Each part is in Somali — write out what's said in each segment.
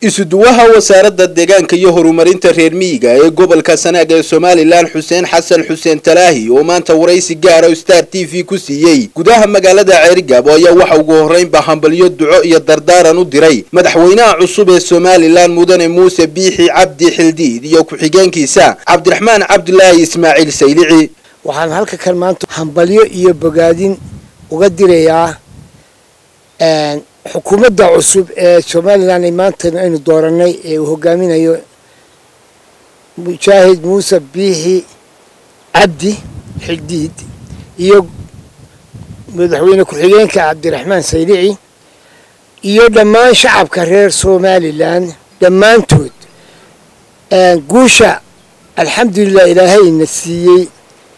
isuduwaha wasaaradda deegaanka iyo horumarinta reer miyiga ee gobolka sanaag ee somalilan xuseen xasan xuseen talaahi oo maanta waraysi gaara star t v ku siiyey gudaha magaalada ceerigaabo ayaa waxa ugu horreynba hambalyo duco iyo dardaaran u diray madaxweynaha cusub ee somalilan mudane muuse biixi cabdi xildiid iyo ku-xigeenkiisa cabdiraxmaan cabdulaahi ismaaciil saylici waxaan halka kan maanta hambalyo iyo bogaadin uga dirayaa xukuumadda cusub ee somalilan ay maanta aynu dooranay ee uu hogaaminayo mujaahid muuse biixi cabdi xildiid iyo madaxweyne ku-xigeenka cabdiraxmaan saylici iyo dhammaan shacabka reer somalilan dhammaantood guusha alxamdulilah ilaahayna siiyey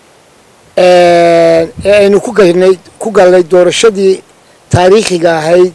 ee aynu ku galnay ku galnay doorashadii taariikhiga ahayd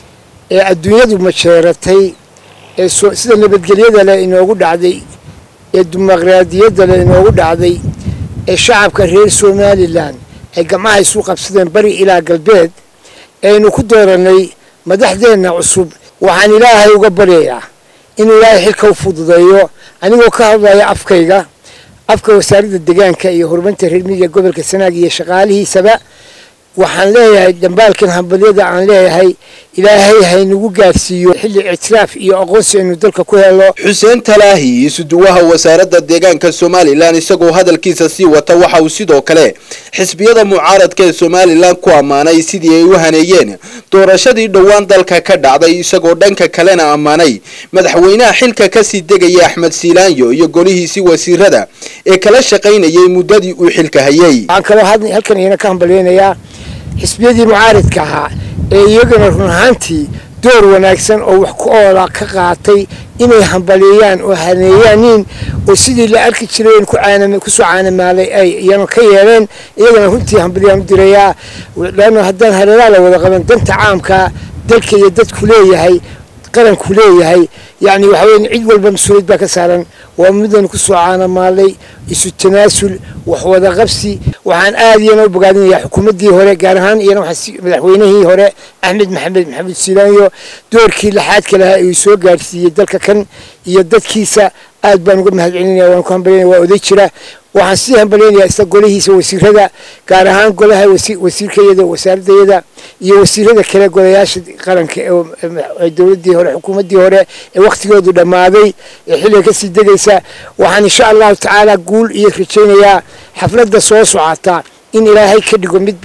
ee adduunyadu majeeratay ee sida nabadgelyada leh inoogu dhacday ee dimuqraadiyadda leh inoogu dhacday ee shacabka reer somalilan ay gamcaha isu qabsadeen bari ilaa galbeed eaynu ku dooranay madaxdeenna cusub waxaan ilaahay uga baryayaa inuu ilaahay xilka u fududeeyo anigoo ka hadlaya afkayga afka wasaaradda deegaanka iyo horumarinta reer miyiga gobolka sanaag iyo shaqaalihiisaba waxaan leeyahay dhambaalkan hambalyada aan leeyahay ilaahay haynagu gaarsiiyo xilli ictiraaf iyo aqoonsi aynu dalka ku helo xuseen talaahi isuduwaha wasaaradda deegaanka somalilan isagoo hadalkiisa sii wata waxa uu sidoo kale xisbiyada mucaaradka ee somalilan ku ammaanay sidii ay u haneeyeen doorashadii dhowaan dalka ka dhacday isagoo dhanka kalena ammaanay madaxweynaha xilka kasii degaya axmed siilaanyo iyo golihiisii wasiirada ee kala shaqaynayay muddadii uu xilka hayay waxaan kaloo halkan iyana ka hambalyeynayaa xisbiyadii mucaaridka ahaa ee iyagana run ahaantii door wanaagsan oo wax ku oola ka qaatay inay hambaliyeeyaan oo haneeyaaniin oo sidii la arki jiray kusoo caanamaalay ay iyana ka yeeleen iyagana runtii hambaliyaan u dirayaa leanna haddaan hareeraha la wada qaban danta caamka dalka iyo dadku leeyahay qaranku leeyahay yacni waxa weya cid walba mas-uuliyad baa ka saaran waa midaynu kusoo caanamaalay isu tanaasul wax wada qabsi waxaan aada iyana u bogaadinayaa xukuumaddii hore gaar ahaan iyana madaxweynihii hore axmed maxamed maxamed siilaanyo doorkii laxaadka lahaa uu soo gaadhsiiyey dalka kan iyo dadkiisa aad baan uga mahad celinaya waan ku hambalyanaya waa oday jira waxaan sii hambalyeynayaa isla golihiisa wasiirada gaar ahaan golaha wasiirkayada wasaaradayada iyo wasiirada kale golayaasha qaranka ee dowladii hore xukuumaddii hore ee wakhtigoodu dhammaaday ee xilliga kasii degaysa waxaan insha allahu tacaala guul iyo rajaynayaa xafladda soo socota in ilaahay ka dhigo mid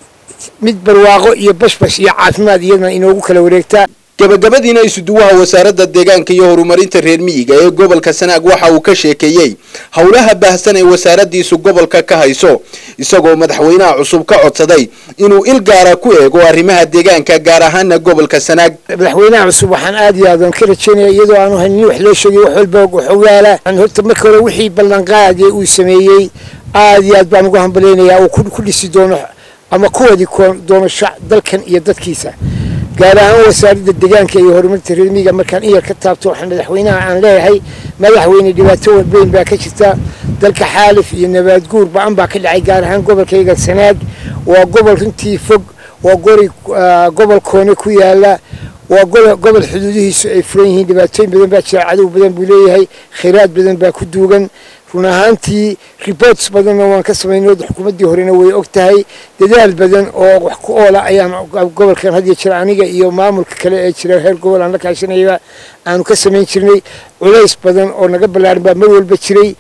mid barwaaqo iyo bashbash iyo caafimaad iyadana inoogu kala wareegtaa gabagabadiina isuduwaha wasaaradda deegaanka iyo horumarinta reer miyiga ee gobolka sanaag waxa uu ka sheekeeyey howlaha baahsan ee wasaaraddiisu gobolka ka hayso isagoo madaxweynaha cusub ka codsaday inuu il gaara ku eego arrimaha deegaanka gaar ahaana gobolka sanaag madaxweynaha cusub waxaan aad iyo aad aan ka rajaynaya iyadoo aanu haynin wax loo sheegay wax walba xogaala horta marka hore wixii ballanqaadee uu sameeyey aad iyo aad baan uga hambalaynayaa uu ku dhisi doono ama ku wadi doono dalkan iyo dadkiisa gaar ahaan wasaaradda deegaanka iyo horumarinta reer miyiga markaan iyar ka taabto waxaan madaxweynaha aan leeyahay madaxweyne dhibaato walbeyn baa ka jirta dalka xaalif iyo nabaad guur ba-an baa ka dhacay gaar ahaan gobolkayga sanaag waa gobol runtii fog waa gori gobol koone ku yaala waa gobol xuduudihiisu ay furan yihiin dhibaatooyin badan baa jira cadow badan buu leeyahay khayraad badan baa ku duugan run ahaantii reports badanna waan ka samaynay xukuumaddii horena way og tahay dadaal badan oo wax ku oola ayaan gobolkan hadiyo jira aniga iyo maamulka kale ee jira heer gobol aan la kaashanayaba aanu ka samayn jirnay culays badan oo naga ballaaran baa mar walba jiray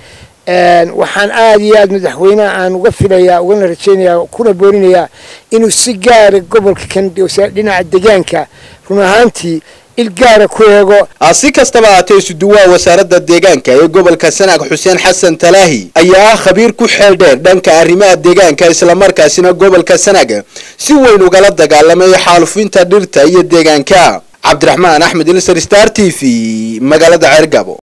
waxaan aada iyo aad madaxweyneha aan uga filayaa ugana rajaynayaa kuna boorinayaa inuu si gaara gobolka kan dhinaca deegaanka run ahaantii ilgaara ku eego si kastaba haatee isuduwaha wasaaradda deegaanka ee gobolka sanaag xuseen xasan talaahi ayaa ah khabiir ku xeel dheer dhanka arrimaha deegaanka islamarkaasina gobolka sanaag si weyn ugala dagaalamay xaalufinta dhirta iyo deegaanka cabdiraxmaan axmed ilsar star t v magaalada ceergabo